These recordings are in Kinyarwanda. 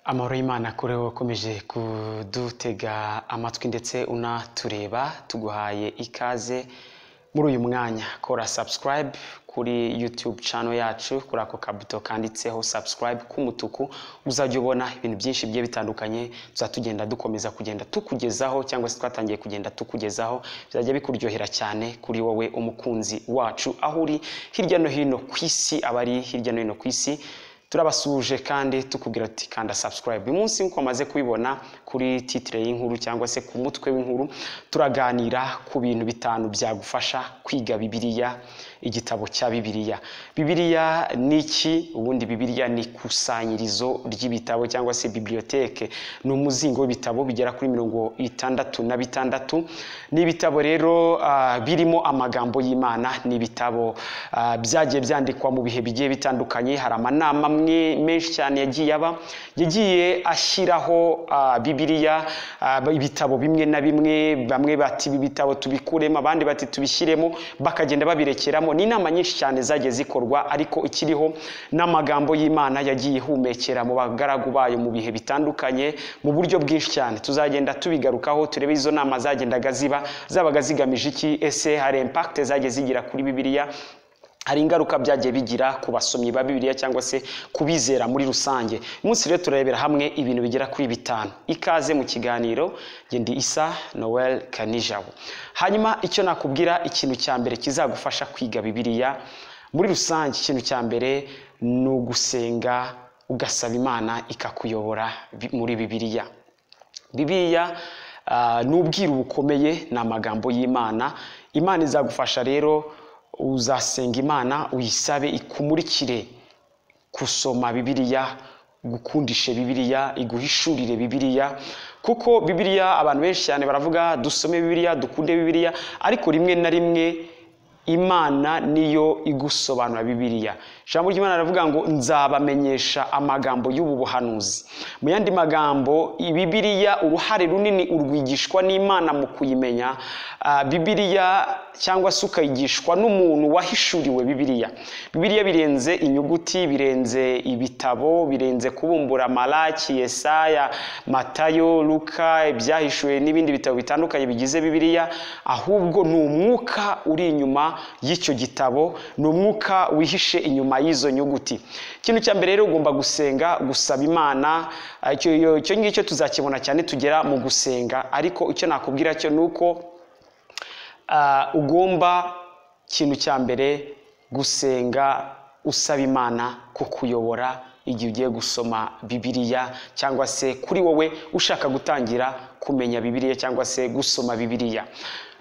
amahoro y'imana kuri wowe ukomeje kudutega amatwi ndetse unatureba tuguhaye ikaze muri uyu mwanya kora subscribe kuri youtube channel yacu kuri ako kabuto kanditseho subscribe k'umutuku uzajya ubona ibintu byinshi bigiye bitandukanye tuzajya tugenda dukomeza kugenda tukugezaho cyangwa se twatangiye kugenda tukugezaho bizajya bikuryohera cyane kuri wowe umukunzi wacu aho uri hirya no hino ku isi abari hirya no hino ku isi turabasuje kandi tukubwira ati kanda subscribe uyu munsi nk'uko wamaze kubibona kuri titire y'inkuru cyangwa se ku mutwe w'inkuru turaganira ku bintu bitanu byagufasha kwiga bibiliya igitabo cya bibiliya bibiliya ni iki ubundi bibiliya ni ikusanyirizo ry'ibitabo cyangwa se bibiliyoteke ni umuzingo w'ibitabo bigera kuri mirongo itandatu na bitandatu ni ibitabo rero ah, birimo amagambo y'imana ni ibitabo ah, byagiye byandikwa mu bihe bigiye bitandukanye hari amanama amwe menshi cyane yagiye aba yagiye ashyiraho ah, bibiliya ah, ibitabo bimwe na bimwe bamwe bati ibi bitabo tubikuremo abandi bati tubishyiremo bakagenda babirekeramo ni inama nyinshi cyane zagiye zikorwa ariko ikiriho n'amagambo y'imana yagiye ihumekera mu bagaragu bayo mu bihe bitandukanye mu buryo bwinshi cyane tuzagenda tubigarukaho turebe izo nama zagendaga ziba zabaga zigamije iki ese hari impact zagiye zigira kuri bibiliya hari ingaruka byagiye bigira ku basomyi ba bibiliya cyangwa se kubizera muri rusange uyu munsi rero turarebera hamwe ibintu bigera kuri bitanu ikaze mu kiganiro njye ndi isa noel kanijabo hanyuma icyo nakubwira ikintu cya mbere kizagufasha kwiga bibiliya muri rusange ikintu cya mbere ni ugusenga ugasaba imana ikakuyobora bi- muri bibiliya bibiliya ah, ni ubwiru bukomeye ni amagambo y'imana imana izagufasha rero uzasenga imana uyisabe ikumurikire gusoma bibiliya gukundishe bibiliya iguhishurire bibiliya kuko bibiliya abantu benshi cyane baravuga dusome bibiliya dukunde bibiliya ariko rimwe na rimwe imana niyo igusobanura bibiliya ijambo ry'imana riravuga ngo nzabamenyesha amagambo y'ubu buhanuzi mu yandi magambo bibiliya uruhare runini urwigishwa n'imana mu kuyimenya Ah, bibiliya cyangwa se ukayigishwa n'umuntu wahishuriwe bibiliya bibiliya birenze inyuguti birenze ibitabo birenze kubumbura malaki yesaya matayo luka ibyahishuwe n'ibindi bitabo bitandukanye bigize bibiliya ahubwo ni umwuka uri inyuma y'icyo gitabo ni umwuka wihishe inyuma y'izo nyuguti ikintu cya mbere rero ugomba gusenga gusaba imana Ah, icyo iyo- icyo ngicyo tuzakibona cyane tugera mu gusenga ariko icyo nakubwira cyo ni uko Ah, ugomba ikintu cya mbere gusenga usaba imana kukuyobora igihe ugiye gusoma bibiliya cyangwa se kuri wowe ushaka gutangira kumenya bibiliya cyangwa se gusoma bibiliya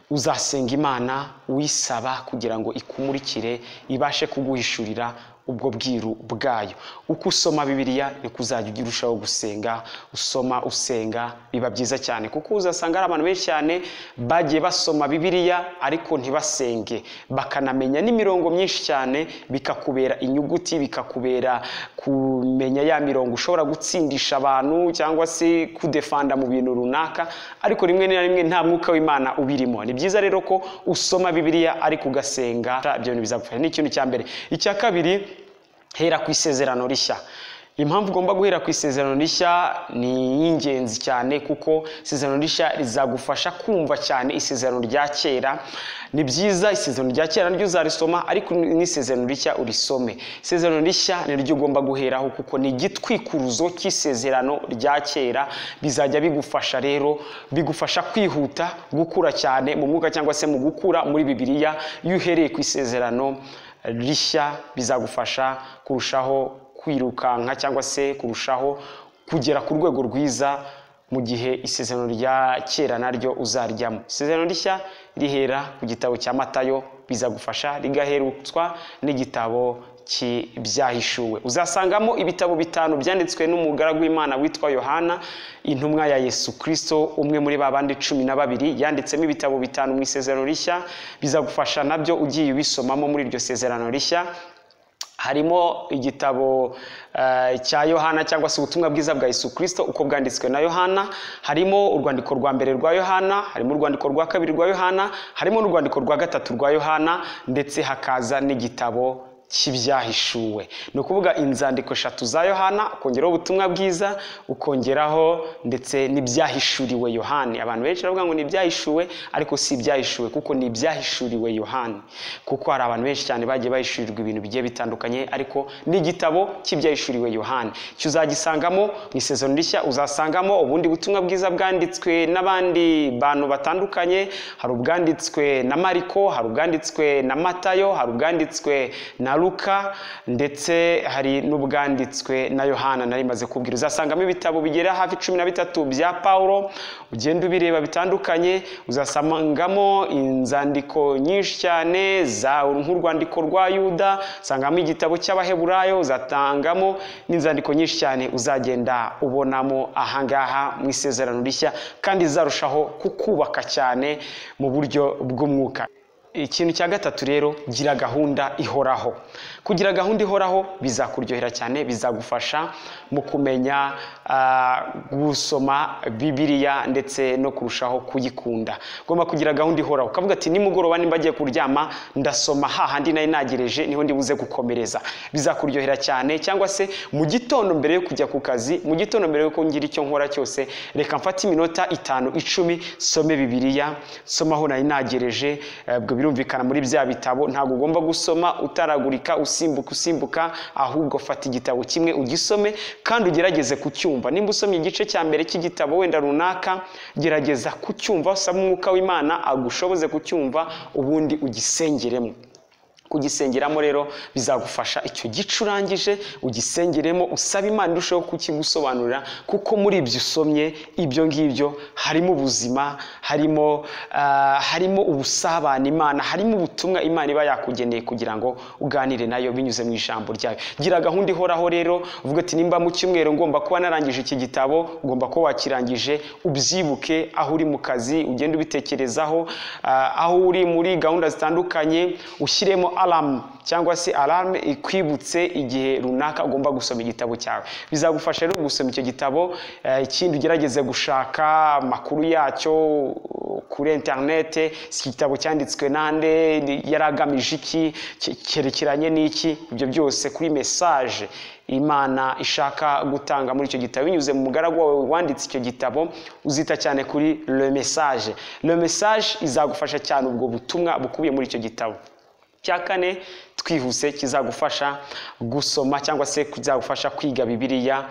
uzasenga imana uyisaba kugira ngo ikumurikire ibashe kuguhishurira ubwo bwiru bwayo uko usoma bibiliya niko uzajya ugira urushaho gusenga usoma usenga biba byiza cyane kuko uzasanga hari abantu benshi cyane bagiye basoma bibiliya ariko ntibasenge bakanamenya n'imirongo myinshi cyane bikakubera inyuguti bikakubera kumenya ya mirongo ushobora gutsindisha abantu cyangwa se kudefanda mu bintu runaka ariko rimwe na rimwe nta mwuka w'imana ubirimo ni byiza rero ko usoma bibiliya ariko ugasenga ibyo bintu bizagufasha ni ikintu cya mbere icya kabiri hera ku isezerano rishya impamvu ugomba guhera ku isezerano rishya ni iy'ingenzi cyane kuko isezerano rishya rizagufasha kumva cyane isezerano rya kera ni byiza isezerano rya kera naryo uzarisoma ariko n'isezerano rishya urisome isezerano rishya niryo ugomba guheraho kuko ni igitwikuruzo cy'isezerano rya kera bizajya bigufasha rero bigufasha kwihuta gukura cyane mu mwuka cyangwa se mu gukura muri bibiliya iyo uhereye ku isezerano rishya bizagufasha kurushaho kwirukanka cyangwa se kurushaho kugera ku rwego rwiza mu gihe isezerano rya kera naryo uzaryamo isezerano rishya rihera ku gitabo cya matayo bizagufasha rigaherutswa n'igitabo ki- byahishuwe uzasangamo ibitabo bitanu byanditswe n'umugaragu w'imana witwa yohana intumwa ya yesu kirisito umwe muri ba bandi cumi na babiri yanditsemo ibitabo bitanu mu isezerano rishya bizagufasha nabyo ugiye ubisomamo muri iryo sezerano rishya harimo igitabo eh, cya yohana cyangwa se ubutumwa bwiza bwa yesu kirisito uko bwanditswe na yohana harimo urwandiko rwa mbere rwa yohana harimo urwandiko rwa kabiri rwa yohana harimo n'urwandiko rwa gatatu rwa yohana ndetse hakaza n'igitabo cy'ibyahishuwe ni ukuvuga inzandiko eshatu za yohana ukongeraho ubutumwa bwiza ukongeraho ndetse n'ibyahishuriwe yohani abantu benshi baravuga ngo ni ibyahishuwe ariko si ibyahishuwe kuko ni ibyahishuriwe yohani kuko hari abantu benshi cyane bagiye bahishurirwa ibintu bigiye bitandukanye ariko n'igitabo cy'ibyahishuriwe yohani uzagisangamo mu isezerano rishya uzasangamo ubundi butumwa bwiza bwanditswe n'abandi bantu batandukanye hari ubwanditswe na mariko hari ubwanditswe na matayo hari ubwanditswe na Luka ndetse hari n'ubwanditswe na yohana nari maze kubwira uzasangamo ibitabo bigera hafi cumi na bitatu bya paul ugenda ubireba bitandukanye uzasangamo inzandiko nyinshi cyane za nk'urwandiko rwa yuda usangamo igitabo cy'abaheburayo uzatangamo n'inzandiko nyinshi cyane uzagenda ubonamo ahangaha mu isezerano rishya kandi zarushaho kukubaka cyane mu buryo bw'umwuka ikintu cya gatatu rero gira gahunda ihoraho kugira gahunda ihoraho bizakuryohera cyane bizagufasha mu kumenya gusoma bibiriya ndetse no kurushaho kuyikunda ugomba kugira gahunda ihoraho ukavuga ati nimugoroba nimba agiye kuryama ndasoma hahandi nari nagereje niho ndibuze gukomereza bizakuryohera cyane cyangwa se mu gitondo mbere yo kujya ku kazi mu gitondo mbere yo ngira icyo nkora cyose reka mfate iminota itanu icumi some bibiriya soma aho nari nagereje ubwo birumvikana muri bya bitabo ntabwo ugomba gusoma utaragurika usimbuka usimbuka ahubwo fata igitabo kimwe ugisome kandi ugerageze kucyumva nimba usomye igice cya mbere cy'igitabo wenda runaka gerageza kucyumva usaba umwuka w'imana agushoboze kucyumva ubundi ugisengeremo kugisengeramo rero bizagufasha icyo gicurangije ugisengeremo usaba imana irusheho kukigusobanurira kuko muri ibyo usomye ibyo ngibyo harimo ubuzima harimo harimo ubusabane imana harimo ubutumwa imana iba yakugeneye kugira ngo uganire nayo binyuze mu ijambo ryayo gira gahunda ihoraho rero uvuga ati nimba mu cyumweru ngomba kuba narangije iki gitabo ugomba kuba wakirangije ubyibuke aho uri mu kazi ugenda ubitekerezaho aho uri muri gahunda zitandukanye ushyiremo alamu cyangwa se alarme ikwibutse igihe runaka ugomba gusoma igitabo cyawe bizagufasha rero gusoma icyo gitabo ikindi ugerageze gushaka amakuru yacyo kuri interinete si igitabo cyanditswe nande yari agamije iki cyerekeranye n'iki ibyo byose kuri mesaje imana ishaka gutanga muri icyo gitabo binyuze mu mugaragu wawe wanditse icyo gitabo uzita cyane kuri le message le message izagufasha cyane ubwo butumwa bukubiye muri icyo gitabo cya kane twihuse kizagufasha gusoma cyangwa se kizagufasha kwiga bibiriya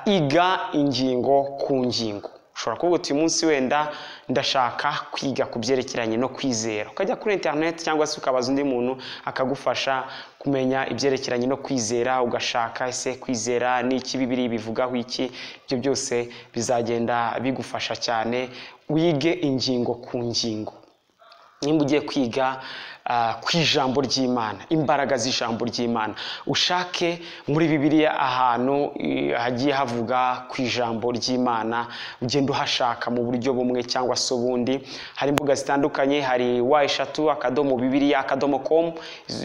iga ingingo ku ngingo ushobora kuvuga uti uyu munsi wenda ndashaka kwiga ku byerekeranye no kwizera ukajya kuri interineti cyangwa se ukabaza undi muntu akagufasha kumenya ibyerekeranye no kwizera ugashaka ese kwizera n'iki bibiri bivugaho iki ibyo byose bizagenda bigufasha cyane wige ingingo ku ngingo nimba ugiye kwiga ku ijambo ry'imana imbaraga z'ijambo ry'imana ushake muri bibiliya ahantu hagiye havuga ku ijambo ry'imana ugenda uhashaka mu buryo bumwe cyangwa se ubundi hari imbuga zitandukanye hari wa eshatu akadomo bibiliya akadomo komu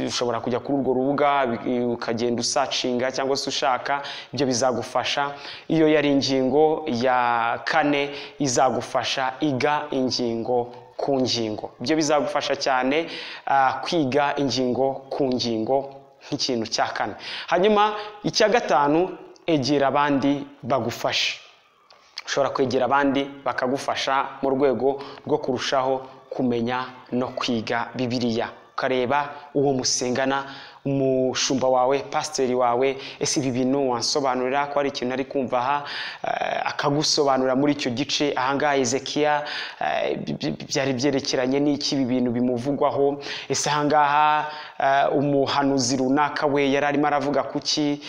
ushobora kujya kuri urwo rubuga ukagenda usacinga cyangwa se ushaka ibyo bizagufasha iyo yari ingingo ya kane izagufasha iga ingingo ku ngingo ibyo bizagufasha cyane kwiga ingingo ku ngingo nk'ikintu cya kane hanyuma icya gatanu egera abandi bagufashe ushobora kwegera abandi bakagufasha mu rwego rwo kurushaho kumenya no kwiga bibiriya ukareba uwo musengana umushumba wawe pasiteri wawe ese ibi bintu wansobanurira ko hari ikintu ari kumva aha akagusobanurira muri icyo gice ahangaha ezekiya byari byerekeranye n'iki ibi bintu bimuvugwaho ese ahangaha umuhanuzi runaka we yari arimo aravuga kuki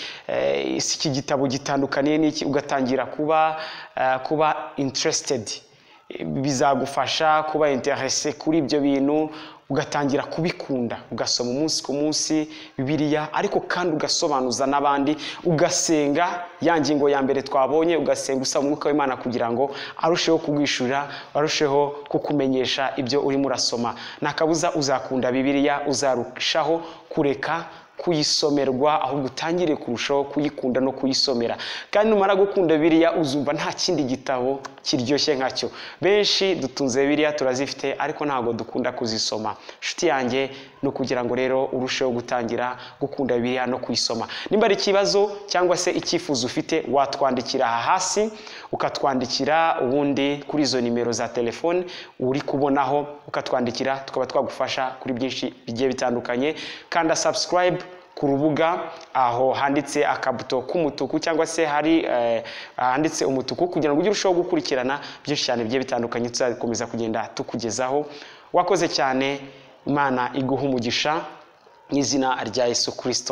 ese iki gitabo gitandukaniye n'iki ugatangira kuba kuba interesitedi bizagufasha kuba interese kuri ibyo bintu ugatangira kubikunda ugasoma umunsi ku munsi bibiriya ariko kandi ugasobanuza n'abandi ugasenga ya ngingo ya mbere twabonye ugasenga usaba umwuka w'imana kugira ngo arusheho kugwishyura arusheho kukumenyesha ibyo urimo urasoma ntakabuza uzakunda bibiriya uzarushaho kureka kuyisomerwa ahubwo utangire kurushaho kuyikunda no kuyisomera kandi numara gukunda biriya uzumva nta kindi gitabo kiryoshye nkacyo benshi dutunze biriya turazifite ariko ntabwo dukunda kuzisoma inshuti yanjye no kugira ngo rero urusheho gutangira gukunda bibiliya no kuyisoma nimba ari ikibazo cyangwa se icyifuzo ufite watwandikira aha hasi ukatwandikira ubundi kuri izo nimero za telefone uri kubonaho ukatwandikira tukaba twagufasha kuri byinshi bigiye bitandukanye kanda subscribe ku rubuga aho handitse akabuto k'umutuku cyangwa se hari eh, handitse umutuku kugira ngo ujye urusheho gukurikirana byinshi cyane bigiye bitandukanye tuzakomeza kugenda tukugezaho wakoze cyane imana iguha umugisha mu izina rya yesu kirisito